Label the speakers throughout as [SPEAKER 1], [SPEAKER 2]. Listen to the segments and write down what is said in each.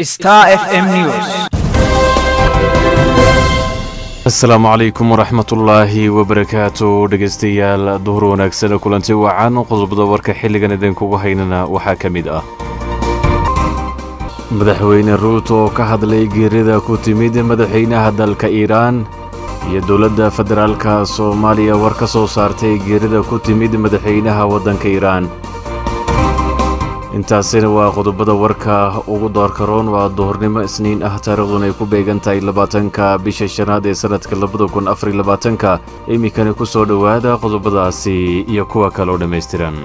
[SPEAKER 1] Star FM News.
[SPEAKER 2] asalaamu calaykum waraxmatullaahi wabarakaatu dhegaystayaal duhur wanaagsan kulanti wacan qodobada warka xilligan idinkugu haynana waxaa ka mid ah madaxweyne ruuto oo ka hadlay geerida ku timid madaxweynaha dalka iiraan iyo dowladda federaalka soomaaliya war ka soo saartay geerida ku timid madaxweynaha waddanka iiraan intaasina waa qodobada warka ugu doorkaroon waa duhurnimo isniin ah taariikhduna ay ku beegan tahay labaatanka bisha shanaad ee sannadka labada kun afariy labaatanka iminkani ku soo dhowaada qodobadaasi iyo kuwa kale oo dhammaystiran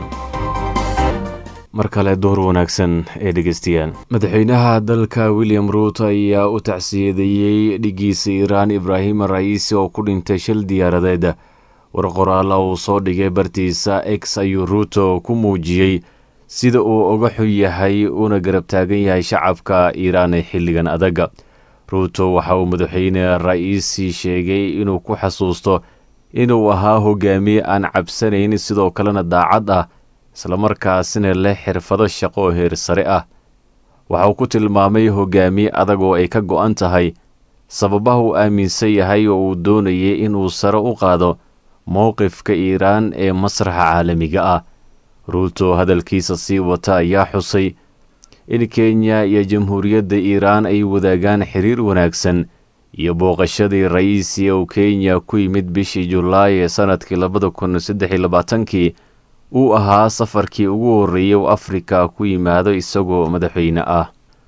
[SPEAKER 2] mar kale duhur wanaagsan ee dhegaystayaal madaxweynaha dalka william ruut ayaa u tacsiyadeeyey dhigiisa iiraan ibraahim ra'iisi oo ku dhintay shil diyaaradeed war qoraala uu soo dhigay bartiisa x ayuu ruuto ku muujiyey sida uu uga xun yahay uuna garab taagan yahay shacabka iiraan ee xilligan adaga ruuto waxa uu madaxweyne ra'iisi sheegay inuu ku xasuusto inuu ahaa hogaamiye aan cabsanayn sidoo kalena daacad ah islamarkaasina leh xirfado shaqo oo heer sare ah waxa uu ku tilmaamay hogaamiye adag oo ay ka go'an tahay sababaha uu aaminsan yahay oo uu doonayay inuu sare u qaado mowqifka iiraan ee masraxa caalamiga ah ruuto hadalkiisa sii wata ayaa xusay in kenya iyo jamhuuriyadda iiraan ay wadaagaan xiriir wanaagsan iyo booqashadii ra'iisi uu kenya ku yimid bishii julaay ee sannadkii labada kun saddex iyo labaatankii uu ahaa safarkii ugu horreeyey uu afrika ku yimaado isagoo madaxweyne ah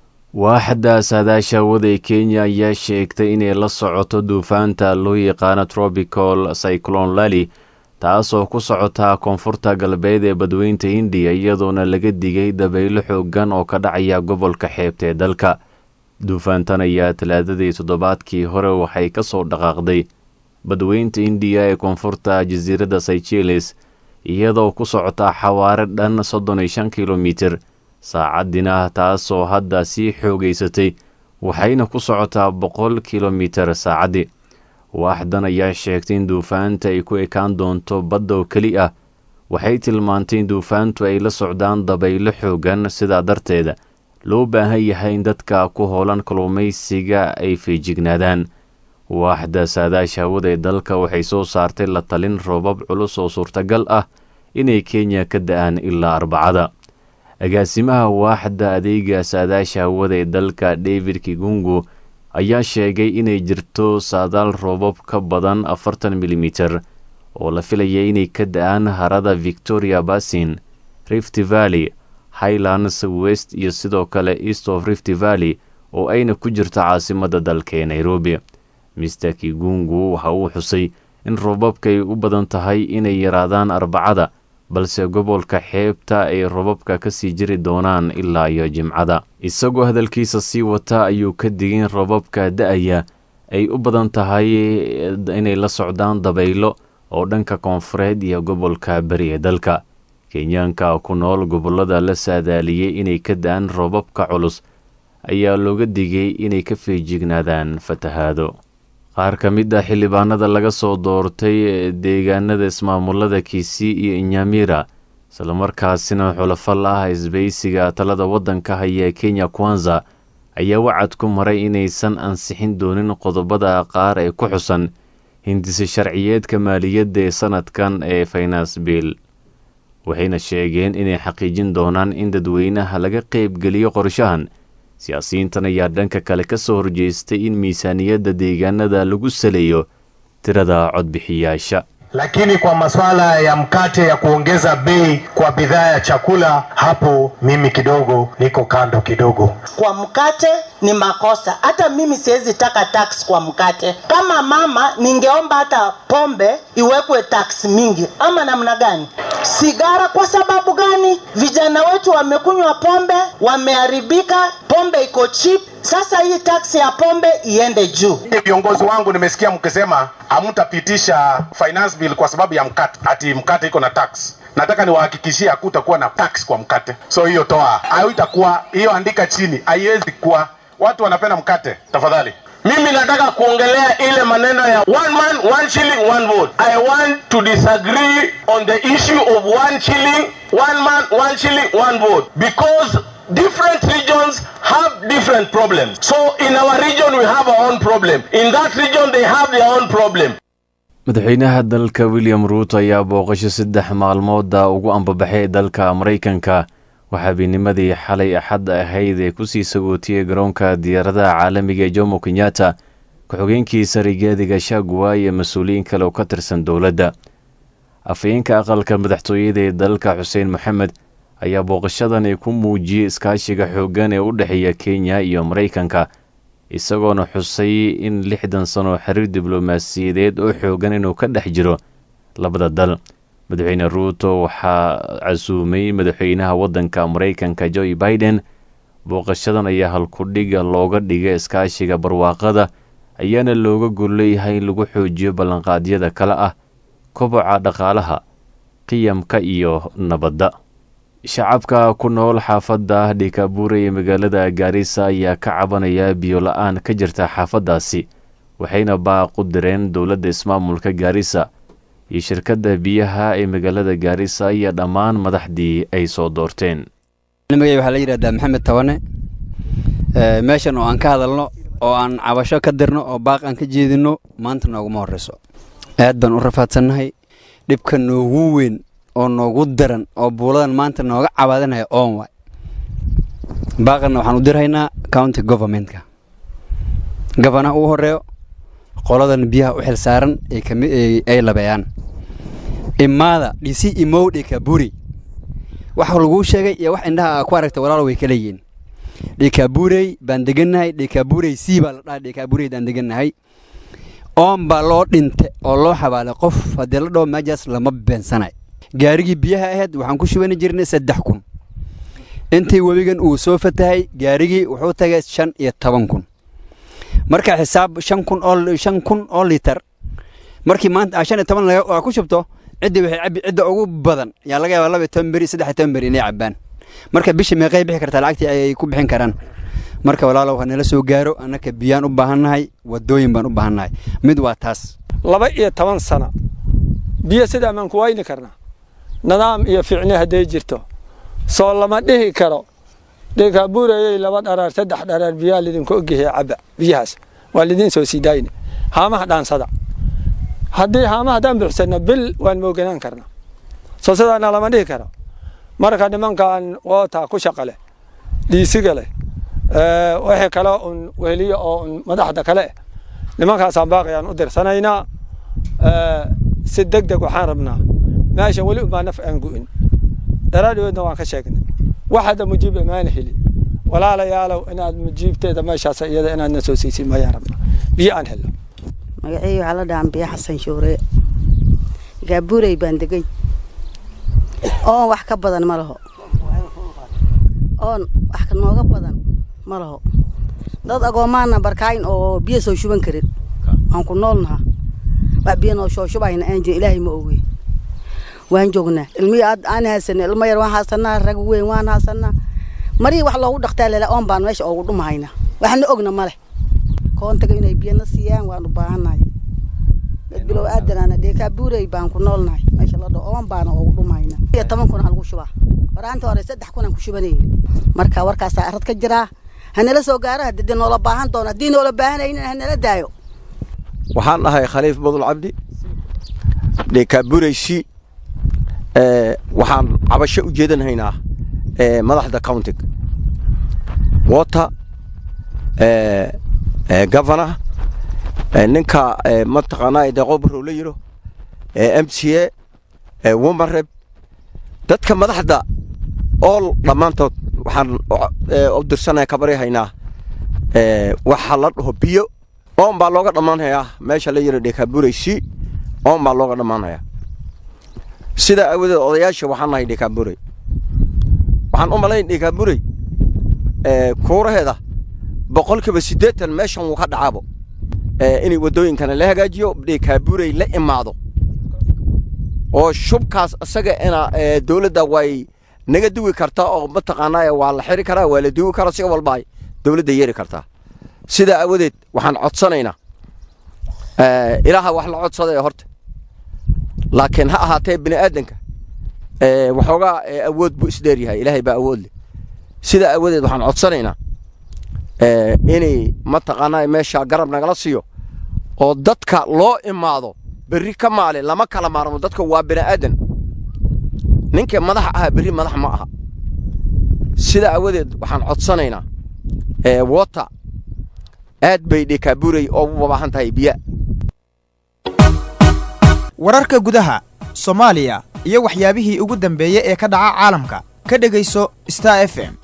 [SPEAKER 2] waaxda saadaasha waday kenya ayaa sheegtay inay la socoto duufaanta loo yaqaano tropical cyclon lali taasoo ku socotaa koonfurta galbeed ee badweynta hindiya iyadoona laga digay dabaylo xooggan oo ka dhacaya gobolka xeebta ee dalka duufaantan ayaa talaadadii toddobaadkii hore waxay ka soo dhaqaaqday badweynta hindiya ee koonfurta jasiiradda sychilis iyadoo ku socotaa xawaare dhan soddon iyo shan kilomitir saacaddiina taasoo hadda sii xoogaysatay waxayna ku socotaa boqol kilomitir saacaddii waaxdan ayaa sheegtay in duufaanta ay ku ekaan doonto badda oo keli ah waxay tilmaantay in duufaantu ay la socdaan dabaylo xoogan sidaa darteeda loo baahan yahay in dadka ku howlan kalluumaysiga ay feejignaadaan waaxda saadaasha hawada ee dalka waxay soo saartay la talin roobab culus oo suurtagal ah inay kenya ka da-aan ilaa arbacada agaasimaha waaxda adeega saadaasha hawada ee dalka david kigungu ayaa sheegay inay jirto saadaal roobab ka badan afartan milimiter oo la filaya inay ka da-aan harada victoria basin rift valley highlands west iyo sidoo kale east of rift valley oo ayna ku jirto caasimadda dalka ee nairobi mister kigungu waxa uu xusay in roobabkay u badan tahay inay yaraadaan arbacada balse gobolka xeebta ay robabka ka sii jiri doonaan ilaa iyo jimcada isagoo hadalkiisa sii wata ayuu ka digin robabka da-aya ay u badan tahay inay la socdaan dabaylo oo dhanka koonfureed iyo gobolka beri ee dalka kenyaanka ku nool gobollada la saadaaliyey inay ka da-aan robabka culus ayaa looga digay inay ka feejignaadaan fatahaado qaar ka mid ah xildhibaanada laga soo doortay deegaanada ismaamulada kisii iyo inyamira islamarkaasina xulafal ah isbaysiga talada waddanka haya ee kenya kwanza ayaa wacad ku maray inaysan ansixin doonin qodobada qaar ee ku xusan hindise sharciyeedka maaliyadda ee sannadkan ee finance bill waxayna sheegeen inay xaqiijin doonaan in dadweynaha laga qaybgeliyo qorshahan siyaasiyiintan ayaa dhanka kale ka soo horjeestay in miisaaniyadda deegaanada lagu saleeyo tirada codbixiyaasha
[SPEAKER 3] lakini kwa masuala ya mkate ya kuongeza bei kwa bidhaa ya chakula, hapo mimi kidogo niko kando kidogo.
[SPEAKER 4] Kwa mkate ni makosa, hata mimi siwezi taka tax kwa mkate. Kama mama, ningeomba hata pombe iwekwe tax mingi, ama namna gani? Sigara kwa sababu gani? Vijana wetu wamekunywa pombe, wameharibika, pombe iko cheap. Sasa hii taksi ya pombe iende juu.
[SPEAKER 3] Viongozi wangu nimesikia mkisema hamtapitisha finance bill kwa sababu ya mkate, ati mkate iko na tax. Nataka niwahakikishie hakutakuwa na tax kwa mkate, so hiyo toa, haitakuwa hiyo, andika chini, haiwezi kuwa. Watu wanapenda mkate, tafadhali.
[SPEAKER 5] Mimi nataka kuongelea ile maneno ya one man one shilling one vote. I want to disagree on the issue of one shilling one man one shilling one vote because different regions have different problems. So in our region, we have our own problem. In that region, they have their own problem.
[SPEAKER 2] madaxweynaha dalka william ruuto ayaa booqasho saddex maalmooda ugu ambabaxay dalka maraykanka waxaabiinimadii xalay axadda ahayd ee kusii sagootiyey garoonka diyaaradaha caalamiga ee jomo kenyatta ku-xogeenkiisa rigaadiga shagwa iyo mas-uuliyiin kale oo ka tirsan dowladda afhayeenka aqalka madaxtooyada ee dalka xuseen maxamed ayaa booqashadani ku muujiyey iskaashiga xooggan ee u dhexeeya kenya iyo maraykanka isagoona xusay in lixdan sano xiriir diblomaasiyadeed oo xooggan inuu ka dhex jiro labada dal madaxweyne ruuto waxaa casuumay madaxweynaha waddanka maraykanka joe biden booqashadan ayaa halkudhiga looga dhigay iskaashiga barwaaqada ayaana looga golleeyahay in lagu xoojiyo ballanqaadyada kale ah koboca dhaqaalaha qiyamka iyo nabadda shacabka ku nool xaafadda dhikabuure ee magaalada gaarisa ayaa ka cabanaya biyo la-aan ka jirta xaafaddaasi waxayna baaqu direen dowladda ismaamulka gaarisa iyo shirkadda biyaha ee magaalada gaarisa iyo dhammaan madaxdii ay soo doorteen
[SPEAKER 1] magay waxaa la yidhahdaa maxamed tabane meeshan oo aan ka hadalno oo aan cabasho ka dirno oo baaq aan ka jeedinno maanta nooguma horreyso aad baan u rafaadsannahay dhibka noogu weyn oo noogu daran oo buuladan maanta nooga cabaadanaya oon waay baaqanna waxaan u dirhaynaa county governmentka gabanaha ugu horeeyo qoladan biyaha u xil saaran ay labeeyaan imaada dhisi imowdhe kaburi wax laguu sheegay iyo wax indhaha ku aragta walaalo way kala yihiin dhikaburey baan degannahay dhikaburey c baa la dhahay dhikabureydaan degannahay oon baa loo dhinte oo loo xabaalay qof haddii la dhaho meejaas lama beensanay gaarigii biyaha ahayd waxaan ku shubani jirnay saddex kun intii webigan uu soo fatahay gaarigii wuxuu tagay shan iyo toban kun marka xisaab shan kun oo shan kun oo litar markii maanta shan iyo toban aa ku shubto ciddii waxay cabbi cidda ugu badan yaa laga yaabaa laba iyo toban beri saddex iyo toban beri inay cabbaan marka bisha meeqay bixi kartaa lacagtii ay ku bixin karaan marka walaalow ha nala soo gaaro annaka biyaan u baahannahay waddooyin baan u baahannahay mid waa taas
[SPEAKER 6] laba iyo toban sana biyo sidaa maan ku wayni karnaa nidaam iyo ficni hadday jirto soo lama dhihi karo dhikabuurayey laba dharaar saddex dharaar biyaa lidinku ogyahay cabba biyahaas waa lidiin soo sii daayne haamaha dhaansada haddii haamaha haddaan buuxsanno bil waan mooganaan karnaa soo sidaana lama dhihi karo marka nimankan wootaa ku shaqa leh dhiisiga leh wixii kale un weheliyo oo un madaxda kale eh nimankaasaan baaqayaan u dirsanaynaa si deg deg waxaan rabnaa meesha weli umaa naf aan gu'in daraadhiweedna waan ka sheegnay wax hadda mujiib imaana helin walaalayaalow inaad mujiibteeda meeshaas iyada inaadna soo siisin mayaan rabnaa biyo aan helno
[SPEAKER 7] magacey waxaa la dhahaa biyo xasan shuure gaabuurey baan degay oon wax ka badan ma laho oon wax nooga badan ma laho dad agoomaana barkaayin oo biyo soo shuban karin waan ku noolnaha wax biyo noo soo shubayna aan jira ilaahay ma oge waan joognaa ilmihii aad aan haysana ilmo yar waan haysanaa rag weyn waan haysanaa marihii wax loogu dhaqtaa lele oon baan meesha oogu dhumahayna waxna ogna ma leh koontaga inay biyana siiyaan waan u baahannahay dad bilow aadanaana dheekaa buurey baan ku noolnahay meesha la dhaho oon baana oogu dhumahayna iyo toban kun lagu shubaa horaanta hore saddex kun aan ku shubanayay marka warkaasaa arad ka jiraa hanala soo gaaro haddii noola baahan doono haddii noola baahanaynin hanala daayo
[SPEAKER 8] waxaan ahay khaliif badul cabdi dhekaabureysi waxaan cabasho u jeedanhaynaa madaxda countiga water governor ninka mataqaanaa deqobarow la yiro m c a womareb dadka madaxda ool dhammaantood waxaan u dirsanaya kabaryahaynaa waxa la dhaho biyo oon baa looga dhammaanhayaa meesha la yiro dhekaabureysi oon baa looga dhammaanhayaa sidaa aawadeed odayaasha waxaan nahay dhekaaburey waxaan u malayn dhekaaburey kuuraheeda boqolkiiba siddeetan meeshan wuu ka dhacaabo inay waddooyinkana la hagaajiyo dhekaaburey la imaado oo shubkaas isaga ina dowladda way naga duwi kartaa oo mataqaanaa waa la xiri karaa waa la duwi karaa si walba ay dowladda yeeri kartaa sidaa aawadeed waxaan codsanaynaa ilaaha wax la codsaday horta laakiin ha ahaatee bini aadanka waxoogaa awood buu isdheer yahay ilaahay baa awood leh sidaa aawadeed waxaan codsanaynaa inay mataqaanaa meeshaa garab nagala siiyo oo dadka loo imaado berri ka maalin lama kala maarmo dadka waa bini aadan ninka madax ahaa berri madax ma aha sidaa aawadeed waxaan codsanaynaa wota aad bay dhekaaburay oo u babaahan tahay biya
[SPEAKER 9] wararka gudaha soomaaliya iyo waxyaabihii ugu dambeeyey ee ka dhaca caalamka ka dhegayso star f m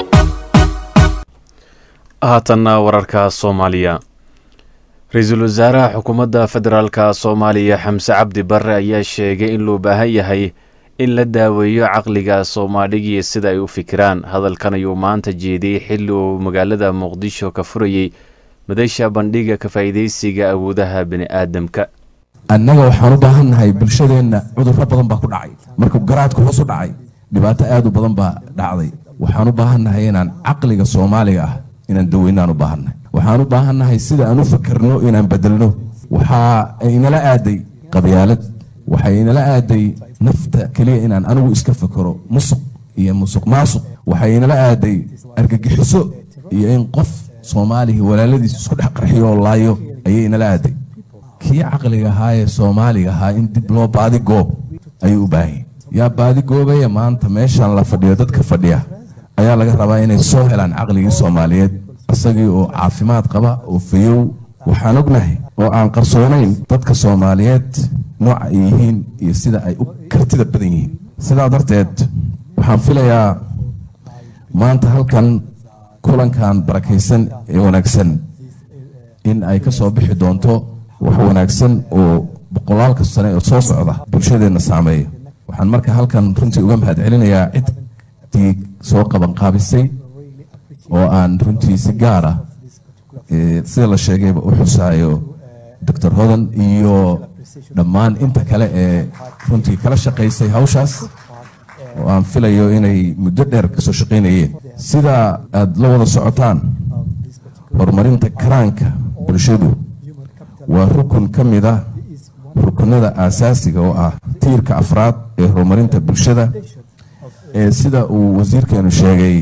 [SPEAKER 2] haatanna wararka soomaaliya ra-iisul wasaaraha xukuumadda federaalka soomaaliya xamse cabdi barre ayaa sheegay in loo baahan yahay in la daaweeyo caqliga soomaaligii sida ay u fikiraan hadalkan ayuu maanta jeediyey xilli uu magaalada muqdisho ka furayey madasha bandhiga ka faa'iidaysiga awoodaha bini'aadamka
[SPEAKER 10] annaga waxaan u baahan nahay bulshadeenna cudurro badan baa ku dhacay markuu garaadku hoos u dhacay dhibaato aad u badan baa dhacday waxaan u baahan nahay inaan caqliga soomaaliga ah inaan daweynaan u baahannahay waxaan u baahan nahay sida aan u fakerno inaan bedelno waxaa inala aaday qabyaalad waxay inala aaday nafta keliya inaan anigu iska fakero musuq iyo musuq maasuq waxay inala aaday argagixiso iyo in qof soomaaliga walaaladiis isku dhex qarxiyo oo laayo ayay inala aaday kii caqliga ahaa ee soomaaliga ahaa in dib loo baadi goob ayuu u baahan yahay yaa baadi goobaya maanta meeshan la fadhiyo dadka fadhiya ayaa laga rabaa inay soo helaan caqligii soomaaliyeed isagii oo caafimaad qaba oo fayow waxaan ognahay oo aan qarsoonayn dadka soomaaliyeed nooca ay yihiin iyo sida ay u kartida badan yihiin sidaa darteed waxaan filayaa maanta halkan kulankan barakaysan ee wanaagsan in ay ka soo bixi doonto wax wanaagsan oo boqolaalka sane oo soo socda bulshadeenna saameeya waxaan marka halkan runtii uga mahad celinayaa ciddii soo qabanqaabisay oo aan runtii si gaar ah sida la sheegayba u xusaayo doctor hodan iyo dhammaan inta kale ee runtii kala shaqaysay hawshaas oo aan filayo inay muddo dheer kasoo shaqaynayeen sida aad la wada socotaan horumarinta karaanka bulshadu waa rukun ka mid ah rukunada aasaasiga oo ah tiirka afraad ee horumarinta bulshada ee sida uu wasiirkeenu sheegay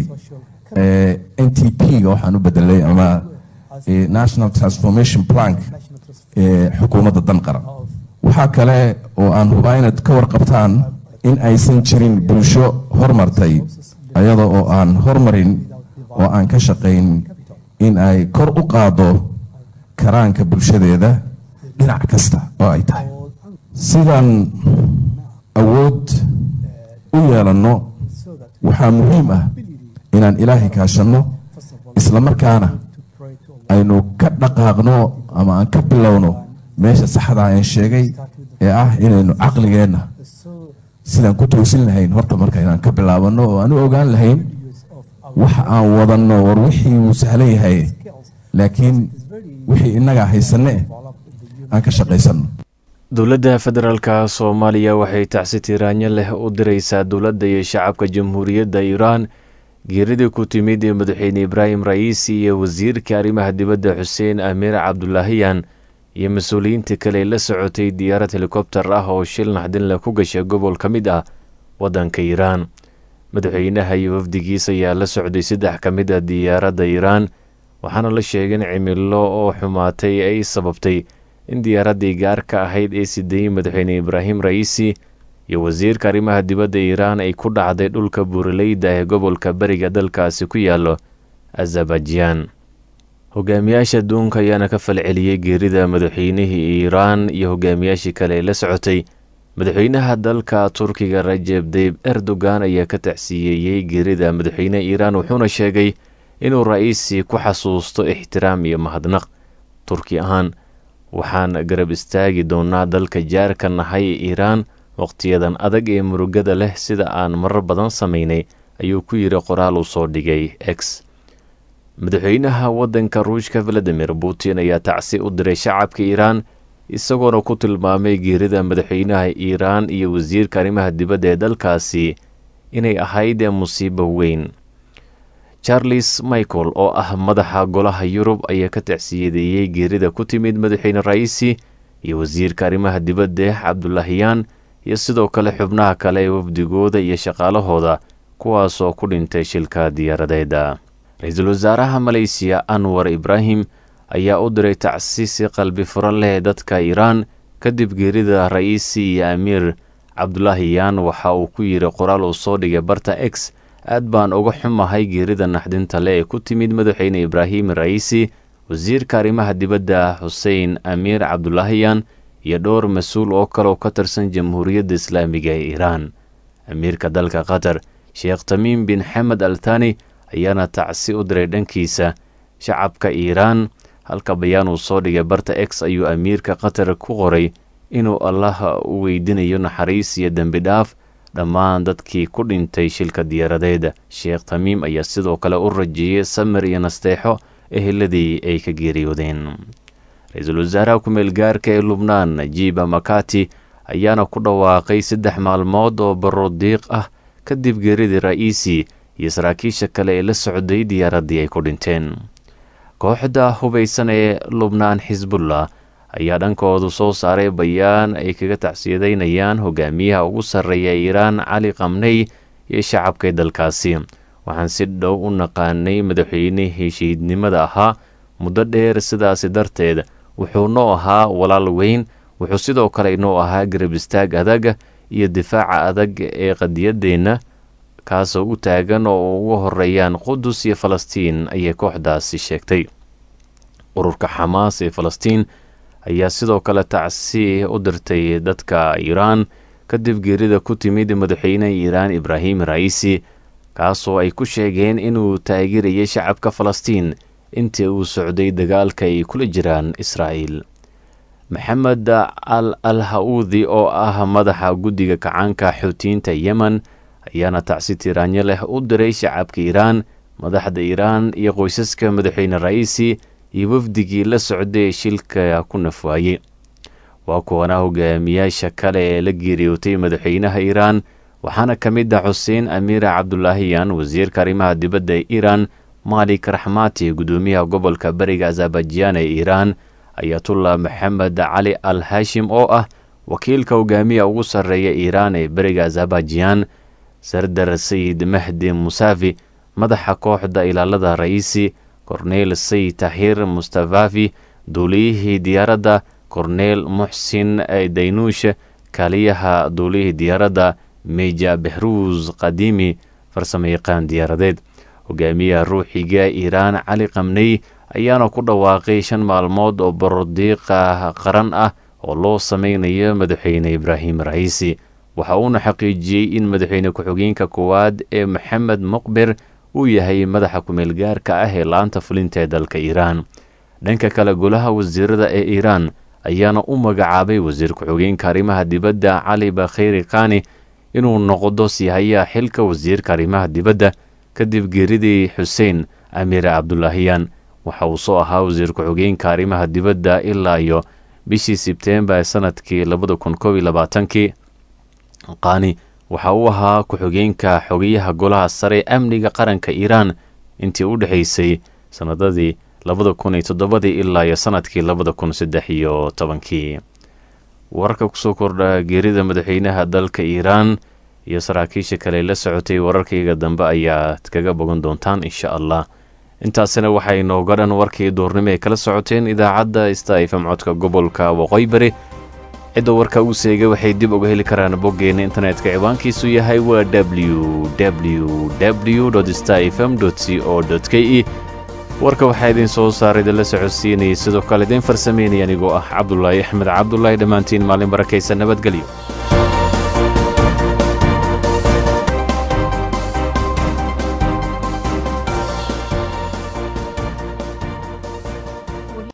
[SPEAKER 10] n t p-ga waxaan u bedelay ama national transformation plank ee xukuumadda dan qaran waxaa kale oo aan hubaa inaad ka warqabtaan in aysan jirin bulsho hormartay ayada oo aan hormarin oo aan ka shaqayn in ay kor u qaado karaanka bulshadeeda dhinac kasta oo ay tahay sidaan awood u yeelanno waxaa muhiim ah inaan ilaahay kaashanno islamarkaana aynu ka dhaqaaqno ama aan ka bilowno meesha saxda aan sheegay ee ah inaynu caqligeenna sidaan ku toosin lahayn horta marka inaan ka bilaabanno oo aan u ogaan lahayn waxa aan wadanno war wixii wuu sahlan yahay laakiin wixii innagaa haysanne aan ka shaqaysanno
[SPEAKER 2] dowladda federaalka soomaaliya waxay tacsi tiraanyo leh u diraysaa dowladda iyo shacabka jamhuuriyadda iiraan geeridii ku timid ee madaxweyne ibraahim ra'iisi iyo wasiirka arrimaha dibadda xuseen amiir cabdulaahiyan iyo mas-uuliyiinta kale la socotay diyaarad helikobter ah oo shil naxdinle ku gashay gobol ka mid ah waddanka iiraan madaxweynaha iyo wafdigiis ayaa la socday saddex ka mid a diyaaradda iiraan waxaana la sheegay in cimilo oo xumaatay ay sababtay in diyaaraddii gaarka ahayd ee sideeyey madaxweyne ibraahim ra'iisi iyo wasiirka arrimaha dibadda iiraan ay ku dhacday dhulka buuraleyda ee gobolka beriga dalkaasi ku yaallo azerbaijan hogaamiyaasha adduunka ayaana ka falceliyey geerida madaxweynihii iiraan iyo hogaamiyaashii kale ee la socotay madaxweynaha dalka turkiga rajeb dayib erdogan ayaa ka tacsiyeeyey geerida madaxweyneha iiraan wuxuuna sheegay inuu ra'iisi ku xasuusto ixtiraam iyo mahadnaq turki ahaan waxaan garab istaagi doonaa dalka jaarka nahay iiraan wakhtiyadan adag ee murugada leh sida aan marar badan samaynay ayuu ku yidhi qoraal uu soo dhigay x madaxweynaha waddanka ruushka valadimir putin ayaa tacsi u diray shacabka iiraan isagoona ku tilmaamay geerida madaxweynaha iiraan iyo wasiirka arrimaha dibadda ee dalkaasi inay ahayd musiibo weyn charles michael oo ah madaxa golaha yurub ayaa ka tacsiyadeeyey geerida ku timid madaxweyne ra'iisi iyo wasiirka arrimaha dibadda cabdulaahiyaan iyo sidoo kale xubnaha kale ee wafdigooda iyo shaqaalahooda kuwaasoo ku dhintay shilka diyaaradeeda ra-iisul wasaaraha maleysiya anwar ibraahim ayaa u diray tacsiisi qalbi furo leh dadka iiraan kadib geerida ra'iisi iyo amiir cabdulaahi yaan waxa uu ku yidhi qoraal uu soo dhigay barta x aad baan uga xumahay geerida naxdinta le ee ku timid madaxweyne ibraahim ra'iisi wasiirka arrimaha dibadda xuseen amiir cabdulaahiyan iyo dhowr mas-uul oo kaleoo ka tirsan jamhuuriyadda islaamiga ee iiraan amiirka dalka qatar sheekh tamiim bin xamed al thani ayaana tacsi u diray dhankiisa shacabka iiraan halka bayaan uu soo dhigay barta x ayuu amiirka qatar ku qoray inuu allah u weydiinayo naxariis iyo dembi dhaaf dhammaan dadkii ku dhintay shilka diyaaradeeda sheekh tamiim ayaa sidoo kale u rajeeyey samir iyo nasteexo eheladii ay ka geeriyoodeen ra-iisul wasaaraha ku-meel gaarka ee lubnaan najiiba makati ayaana ku dhawaaqay saddex maalmood oo barodiiq ah kadib geeridii ra'iisi iyo saraakiisha kale ee la socday diyaaraddii ay ku dhinteen kooxda hubaysan ee lubnaan xisbullah ayaa dhankoodu soo saaray bayaan ay kaga tacsiyadeynayaan hogaamiyaha ugu sarreeya iiraan cali kamney iyo shacabkay dalkaasi waxaan si dhow u naqaanay madaxweynihii shahiidnimada ahaa muddo dheer sidaasi darteed wuxuu noo ahaa walaal weyn wuxuu sidoo kale inoo ahaa garab istaag adag iyo difaaca adag ee qadiyaddeenna kaasoo u taagan oo ugu horeeyaan qudus iyo falastiin ayay kooxdaasi sheegtay ururka xamaas ee falastiin ayaa sidoo kale tacsi u dirtay dadka iiraan kadib geerida ku timid madaxweynaha iiraan ibraahim ra'iisi kaasoo ay ku sheegeen inuu taageerayay shacabka falastiin intii uu socday dagaalka ay kula jiraan israa'iil maxamed al al ha-uudi oo ah madaxa guddiga kacaanka xuutiyiinta yemen ayaana tacsi tiraanyo leh u diray shacabka iiraan madaxda iiraan iyo qoysaska madaxweyne ra'iisi iyo wafdigii la socday ee shilka ku nafwaayey waa kuwana hogaamiyaasha kale ee la geeriyootay madaxweynaha iiraan waxaana ka mid ah xuseen amiira cabdulaahiyan wasiirka arrimaha dibadda ee iiraan malik raxmaati guddoomiyaha gobolka bariga azerbaijan ee iiraan ayatullah maxamed cali al hashim oo ah wakiilka hogaamiya ugu sarreeya iiraan ee beriga azerbaijan sardar sayid mahdi musaafi madaxa kooxda ilaalada ra'iisi korneel sayid tahir mustafafi duuliyihii diyaaradda korneel muxsin daynuush kaaliyaha duuliyihii diyaaradda meja behruus qadiimi farsamayaqaan diyaaradeed hogaamiyaha ruuxiga iiraan cali kamney ayaana ku dhawaaqay shan maalmood oo barodiiqa qaran ah oo loo sameynayo madaxweyne ibraahim ra'iisi waxa uuna xaqiijiyey in madaxweyne ku-xigeenka koowaad ee maxamed muqbir uu yahay madaxa ku-meel gaarka ah ee laanta fulinta ee dalka iiraan dhanka kale golaha wasiirada ee iiraan ayaana u magacaabay wasiir ku-xigeenka arrimaha dibadda cali bakheyri khani inuu noqdo sihayaha xilka wasiirka arrimaha dibadda kadib geeridii xuseen amiir cabdulaahiyan waxa uu soo ahaa wasiir ku-xigeenka arrimaha dibadda ilaa iyo bishii sebteembar sanadkii labada kun koob iyo labaatankii qani waxa uu ahaa ku-xigeenka xogeyaha golaha sare amniga qaranka iiraan intii u dhexaysay sanadadii labada kun iyo toddobadii ilaa iyo sanadkii labada kun saddex iyo tobankii wararka kusoo kordha geerida madaxweynaha dalka iiraan iyo saraakiisha kale la socotay wararkayga dambe ayaad kaga bogan doontaan insha allah intaasina waxay nooga dhan warkii duurnimo ay kala socoteen idaacadda sta fm codka gobolka waqooyi bari cidda warka uu seegay waxay dib uga heli karaan boggeena internetka ciwaankiisu yahay waa w w w sta fm c o k e warka waxaa idiin soo saaray idinla socodsiinayay sidoo kale idiin farsameynaya anigoo ah cabdulaahi axmed cabdulaahi dhammaantiin maalin barakaysa nabadgelyo